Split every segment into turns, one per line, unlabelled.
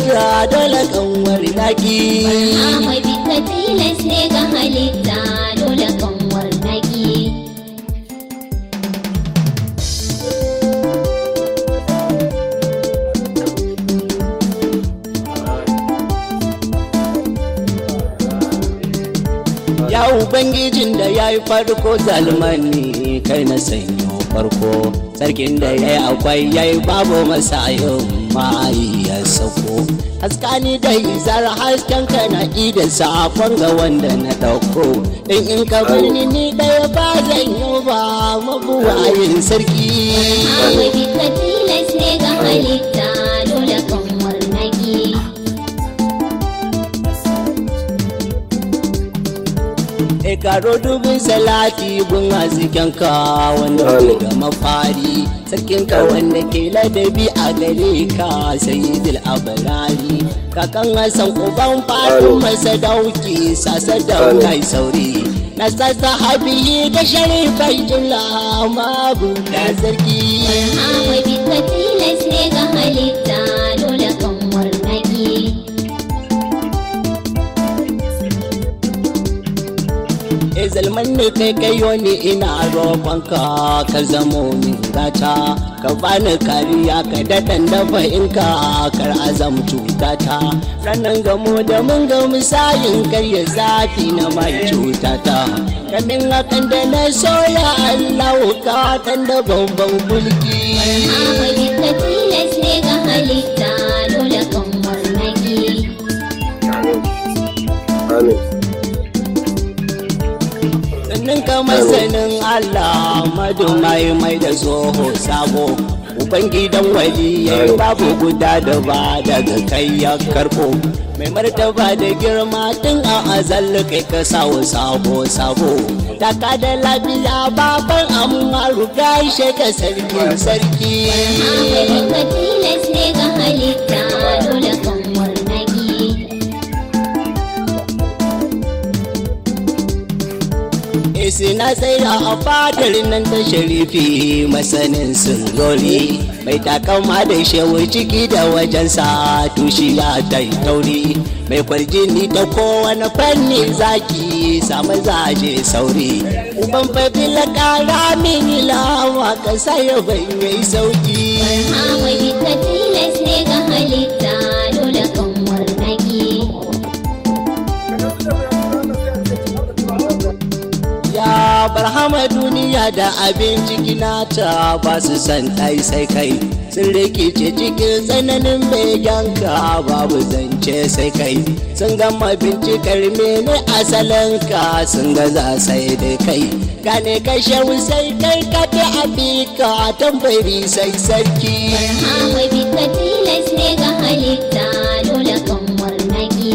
halitta dole kanwar naki
Ahmad ka tilas ne ga halitta dole kanwar naki
ya ubangijin da ya yi farko zalmani kai na sanyo farko sarkin da ya yi akwai ya yi babu masayin ma'ayi ya sako haskani da izar hasken ka na da safon ga wanda na dauko in in ka bar ni ni ɗaya ba zan yi ba mabuwayin sarki
Ahmad ka tilas ne ga halitta dole kanwar naki
E karo dubin salati gun hasken ka wanda ke da mafari sarkin ka wanda ke ladabi a gare ka sayyidul abarari kakan hasan uban fatu masa dauki sasa da kai sauri na sassa habiyi da sharifai jula mabu da sarki
Ahmad ka tilas ne ga halitta dole kanwar naki
E zalman ne kai kayo ni ina roƙonka ka zamo min gata ka bani kariya ka daɗan dafa inka kar azam cutata ranar gamo da mun ga misalin karya zafi na mai cutata kamin hakan da na soya Allah ka kan da babban mulki
Ahmad ka tilas ne ga halitta dole kanwar naki
Amin.
sannan ka masanin Allah madu mai mai da tsoho sabo Ubangidan waliyai babu guda da ba daga kai ya karbo mai martaba da girma tun a azal kai ka sawo sabo sabo taka da lafiya baban amma ruga ishe ka sarkin sarki
Ahmad ka tilas ne ga halitta dole kanwar naki
Isi na tsaya a fadar nan ta sharifi masanin sunzori mai takama da shewa ciki da wajensa tushiya ta yi tauri mai kwarjini ta kowane fanni zaki samu zaje sauri uban fafila kara mini lawa ka saya bai mai sauki
Ahmad ka tilas ne ga halitta dole kanwar naki
Ya barhama duniya da abin ciki nata ba su san ɗai sai kai sun rikice cikin tsananin beganka babu zance sai kai sun gama bincikar mene asalinka sun gaza sai dai kai gane kashe sai kai ka ta abika tambari sai sarki
Ahmad ka tilas ne ga halitta dole kanwar naki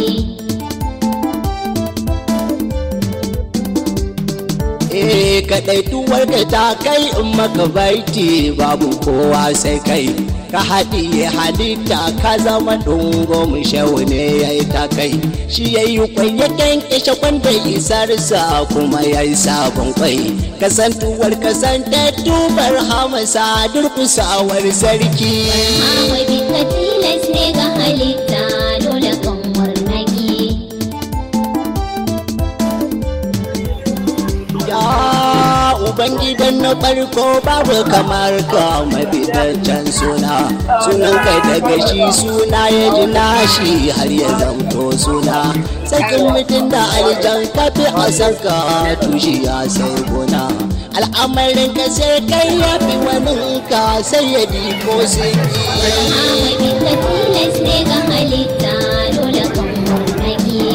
Eh kaɗai tuwar ka ta kai in maka baiti babu kowa sai kai ka haɗiye halitta ka zama ɗungo mu shehu ne ya yi ta kai shi ya yi kwai ya kyankyashe kwanda isarsa kuma ya yi sabon kwai kasantuwar kasantattubar hamasa durkusawar sarki
Ahmad ka tilas ne ga halitta dole kanwar naki
Ya Ubangidan na farko babu kamar ka mafitaccen suna sunan kai daga shi suna ya ji nashi har ya zamto suna sakin mutum da aljan kafi a saka tushiya sai gona al'amarin ka sai kai ya fi wani ka sai ya ko sun
Ahmad ka tilas ne ga halitta dole kanwar naki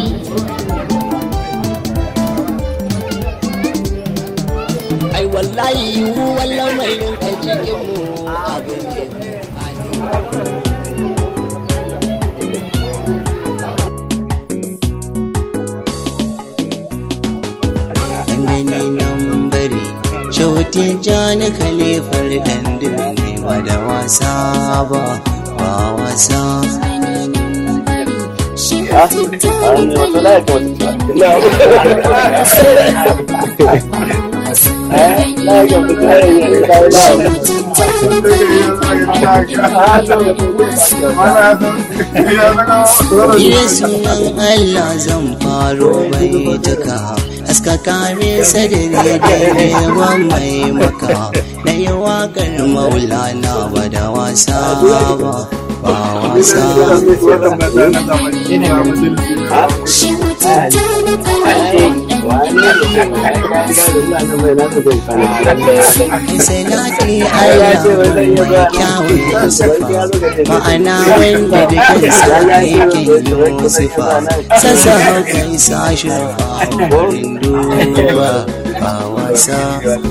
ai wallahi yiwuwar lamarin a cikin mu abin da Gani nan bari Shautin jani kalifar ɗan dubbe ba da wasa ba ba wasa
Ah, ah, ni wato na ya kamata. Ina.
Yesu nan Allah zan faro mai taka Aska kare sadari da yawan mai maka Na yi waƙar maulana ba da wasa ba ba wasa Salati Allah mai kyawun sifa ma'ana wanda da kansa yake yi sifa sassa kai sashi wurin duba ba wasa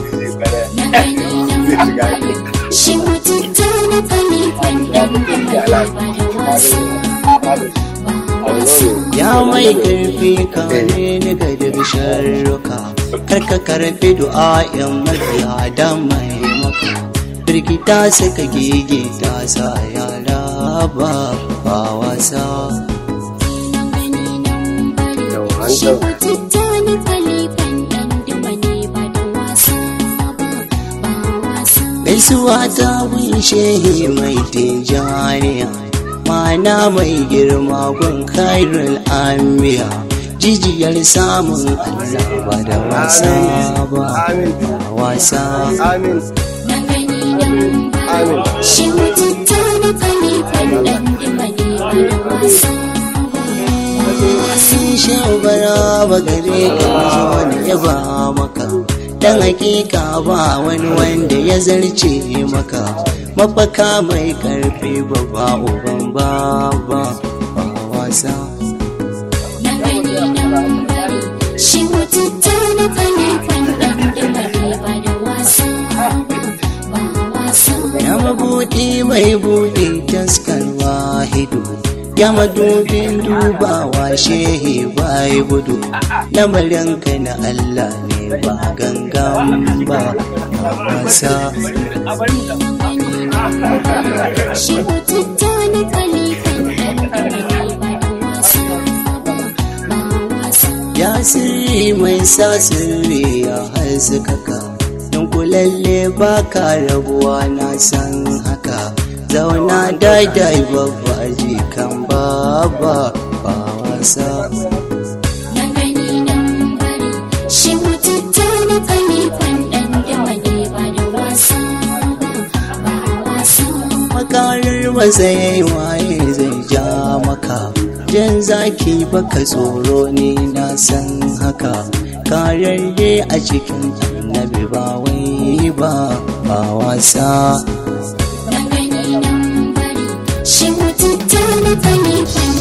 Shi mutunta na kalifan ɗan da ba da wasa ba wasa.
ya mai karfi kare ni ga duk sharruka kar ka karfi du'a'in mafiya da mai maka firgita suka gigita sa yara ba ba wasa
Shi mutunta na kalifan ɗan da ba da wasa ba ba wasa.
gaisuwa ta shehi mai tijaniya mana mai girma gun khairul amiya jijiyar samun allah ba da wasa ba ba wasa
Shi mutunta na kalifan ɗan da ba da wasa ba
sun shawara ba gare ka zo da yaba maka dan hakika ba wani wanda ya zarce maka mafaka mai karfi babba uban baba ba wasa
Shi mutunta na kalifan ɗan da ba da wasa ba wasa.
ya mabuɗi mai buɗe taskar wahidu ya madubin dubawa shehi bai gudu lamarin ka na Allah ne ba gangan ba ba wasa
Shi mutunta na kalifan ɗan da ba da wasa ba ba wasa.
ya sirri mai sa sirri ya haskaka don kulalle ba ka rabuwa na san haka zauna daidai babba jikan baba ba wasa
Na gani nan bari shi mutunta na kalifan ɗan da ba da wasa ba ba wasa.
makarar masa yayi waye zai ja maka jan zaki baka tsoro ne na san haka kararre a cikin annabi ba wai ba ba wasa
Na gani nan bari shi mutunta na kalifan